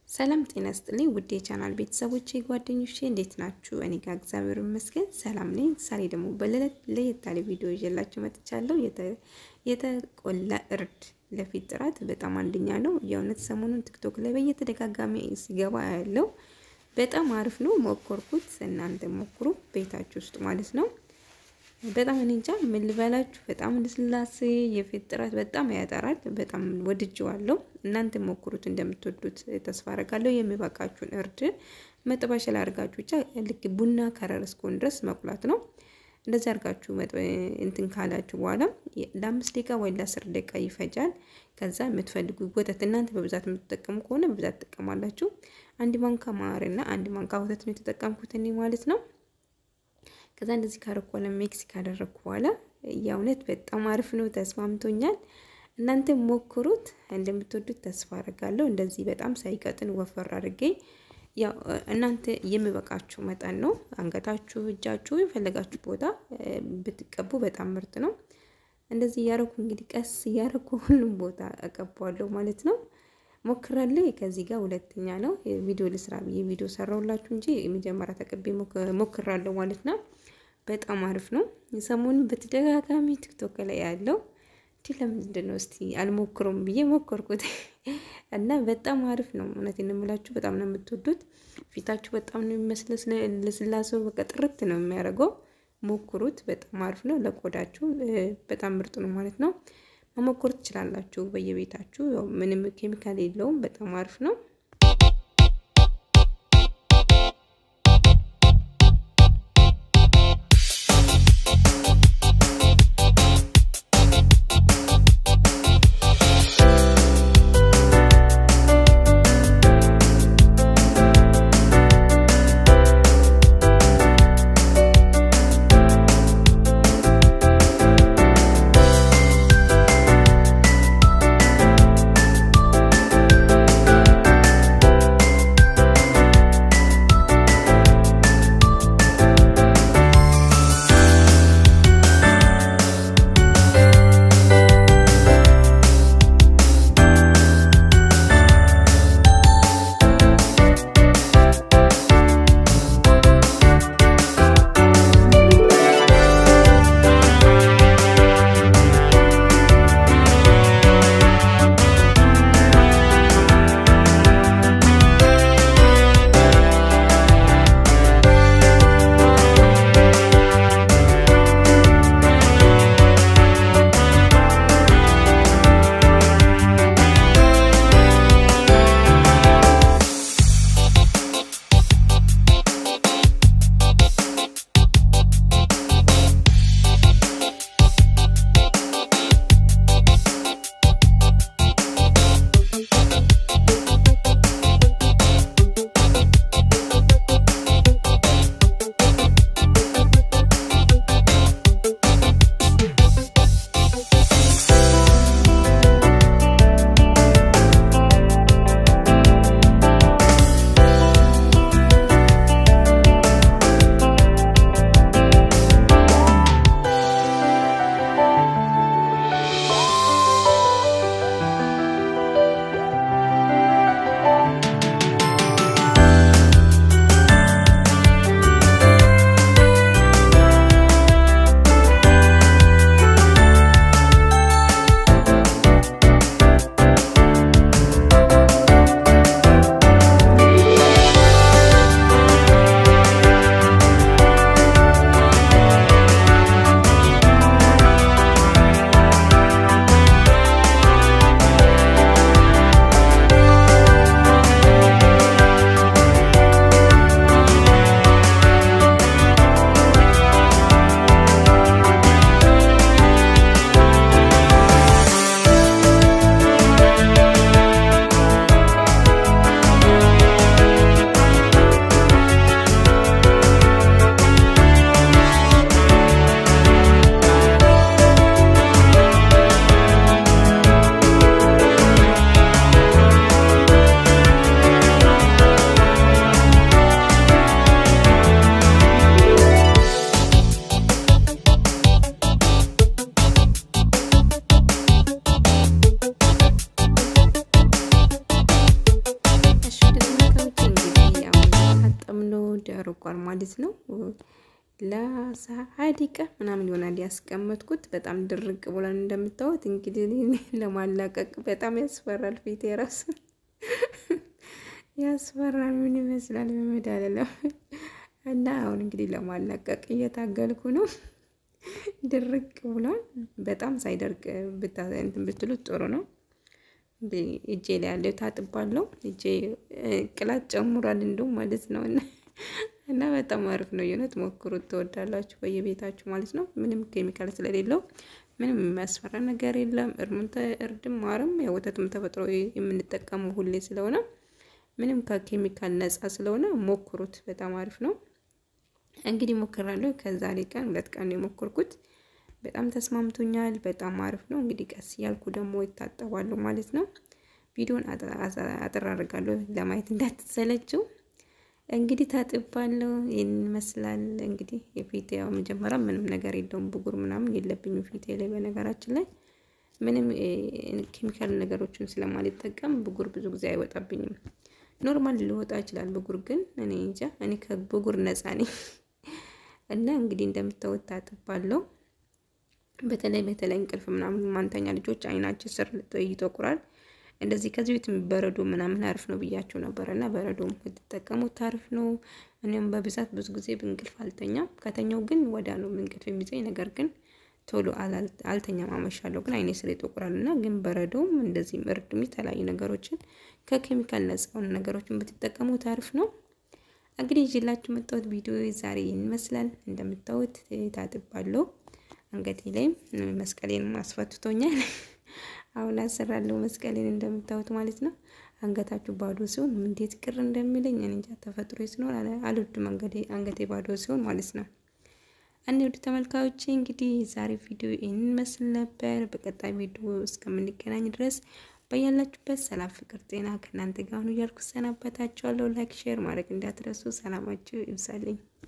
ሰላም ጤና ስጥልኝ ውድ የቻናል ቤተሰቦቼ ጓደኞቼ እንዴት ናችሁ? እኔ ጋር እግዚአብሔር ይመስገን ሰላም ነኝ። ዛሬ ደግሞ ለየት ያለ ቪዲዮ ይዤላችሁ መጥቻለሁ። የተቆላ እርድ ለፊት ጥራት በጣም አንደኛ ነው። የእውነት ሰሞኑን ቲክቶክ ላይ በየተደጋጋሚ ሲገባ ያለው በጣም አሪፍ ነው። ሞከርኩት፣ እናንተ ሞክሩ ቤታችሁ ውስጥ ማለት ነው። በጣም እኔ እንጃ ምን ልበላችሁ፣ በጣም ልስላሴ የፊት ጥራት በጣም ያጠራል። በጣም ወድጄዋለሁ። እናንተ ሞክሩት፣ እንደምትወዱት ተስፋ አደርጋለሁ። የሚበቃችሁን እርድ መጥበሻ ላይ አድርጋችሁ ብቻ ልክ ቡና ከረር እስከሆን ድረስ መቁላት ነው። እንደዚህ አድርጋችሁ እንትን ካላችሁ በኋላ ለአምስት ደቂቃ ወይ ለአስር ደቂቃ ይፈጃል። ከዛ የምትፈልጉ ወተት እናንተ በብዛት የምትጠቀሙ ከሆነ በብዛት ትጠቀማላችሁ። አንድ ማንካ ማርና አንድ ማንካ ወተት ነው የተጠቀምኩት እኔ ማለት ነው። ከዛ እንደዚህ ካረኳለ ሚክስ ካደረግኩ በኋላ የእውነት በጣም አሪፍ ነው፣ ተስማምቶኛል። እናንተ ሞክሩት፣ እንደምትወዱት ተስፋ አደርጋለሁ። እንደዚህ በጣም ሳይቀጥን ወፈር አድርጌ ያው እናንተ የሚበቃችሁ መጠን ነው። አንገታችሁ፣ እጃችሁ የፈለጋችሁ ቦታ ብትቀቡ በጣም ምርጥ ነው። እንደዚህ እያረኩ እንግዲህ ቀስ እያረኩ ሁሉም ቦታ እቀባዋለሁ ማለት ነው። ሞክራለሁ። ከዚህ ጋር ሁለተኛ ነው ቪዲዮ ልስራ ብዬ ቪዲዮ ሰራሁላችሁ እንጂ የመጀመሪያ ተቀቤ ሞክራለሁ ማለት ነው። በጣም አሪፍ ነው። ሰሞኑን በተደጋጋሚ ቲክቶክ ላይ ያለው እንዲህ ለምንድን ነው እስቲ አልሞክሩም ብዬ ሞከርኩት እና በጣም አሪፍ ነው። እውነቴን የምላችሁ በጣም ነው የምትወዱት። ፊታችሁ በጣም ነው የሚመስለው፣ ለስላሴው በቃ ጥርት ነው የሚያደርገው። ሞክሩት። በጣም አሪፍ ነው። ለቆዳችሁ በጣም ምርጥ ነው ማለት ነው። መሞከር ትችላላችሁ በየቤታችሁ። ምንም ኬሚካል የለውም። በጣም አሪፍ ነው። ርቋል ማለት ነው። ለሀያ ደቂቃ ምናምን ይሆናል ያስቀመጥኩት። በጣም ድርቅ ብሏል እንደምታዩት። እንግዲህ ለማላቀቅ በጣም ያስፈራል። ፊት የራሱ ያስፈራል። ምን ይመስላል በመድኃኒዓለም እና አሁን እንግዲህ ለማላቀቅ እየታገልኩ ነው። ድርቅ ብሏል። በጣም ሳይደርቅ እንትን ብትሉት ጥሩ ነው። እጄ ላይ ያለው ታጥባለሁ። እጄ ቅላት ጨምሯል እንደውም ማለት ነው እና እና በጣም አሪፍ ነው። የእውነት ሞክሩት፣ ትወዳላችሁ በየቤታችሁ ማለት ነው። ምንም ኬሚካል ስለሌለው ምንም የሚያስፈራ ነገር የለም። እርድም ማርም የወተትም ተፈጥሮ የምንጠቀመው ሁሌ ስለሆነ ምንም ከኬሚካል ነጻ ስለሆነ ሞክሩት፣ በጣም አሪፍ ነው። እንግዲህ ሞክራለሁ። ከዛሬ ቀን ሁለት ቀን ነው የሞከርኩት። በጣም ተስማምቶኛል። በጣም አሪፍ ነው። እንግዲህ ቀስ እያልኩ ደግሞ ይታጠባሉ ማለት ነው። ቪዲዮን አጠር አድርጋለሁ ለማየት እንዳትሰለችው። እንግዲህ ታጥባለሁ። ይህን ይመስላል እንግዲህ የፊቴ ያው መጀመሪያ ምንም ነገር የለውም ብጉር ምናምን የለብኝም ፊቴ ላይ። በነገራችን ላይ ምንም ኬሚካል ነገሮችን ስለማልጠቀም ብጉር ብዙ ጊዜ አይወጣብኝም። ኖርማል ሊወጣ ይችላል ብጉር፣ ግን እኔ እንጃ እኔ ከብጉር ነፃ ነኝ እና እንግዲህ እንደምታወት ታጥባለሁ። በተለይ በተለይ እንቅልፍ ምናምን ማንተኛ ልጆች አይናችን ስር ይጠቁራል። እንደዚህ ከዚህ ቤት በረዶ ምናምን አሪፍ ነው ብያቸው ነበር እና በረዶ የምትጠቀሙት አሪፍ ነው። እኔም በብዛት ብዙ ጊዜ በእንቅልፍ አልተኛም። ከተኛው ግን ወዳ ነው እንቅልፍ የሚይዘኝ። ነገር ግን ቶሎ አልተኛም፣ አመሻለሁ። ግን አይኔ ስር ይጠቁራል እና ግን በረዶም እንደዚህም እርድም የተለያዩ ነገሮችን ከኬሚካል ነጻ የሆኑ ነገሮችን ብትጠቀሙት አሪፍ ነው። እንግዲህ ይዤላችሁ መጣሁት ቪዲዮ ዛሬ ይመስላል። እንደምታዩት ታጥባለሁ። አንገቴ ላይም መስቀሌን አስፈትቶኛል። አሁን አሰራለሁ መስቀሌን እንደምታዩት ማለት ነው። አንገታችሁ ባዶ ሲሆን እንዴት ቅር እንደሚለኝ እንጃ። ተፈጥሮ ሲኖር አልወድም አንገቴ ባዶ ሲሆን ማለት ነው። እኔ ውድ ተመልካዮቼ እንግዲህ ዛሬ ቪዲዮ ይህን መስል ነበር። በቀጣይ ቪዲዮ እስከምንገናኝ ድረስ በያላችሁበት ሰላም፣ ፍቅር፣ ጤና ከእናንተ ጋር ሁኑ እያልኩ ሰናበታችኋለሁ። ላይክ ሼር ማድረግ እንዳትረሱ። ሰላማችሁ ይብዛልኝ።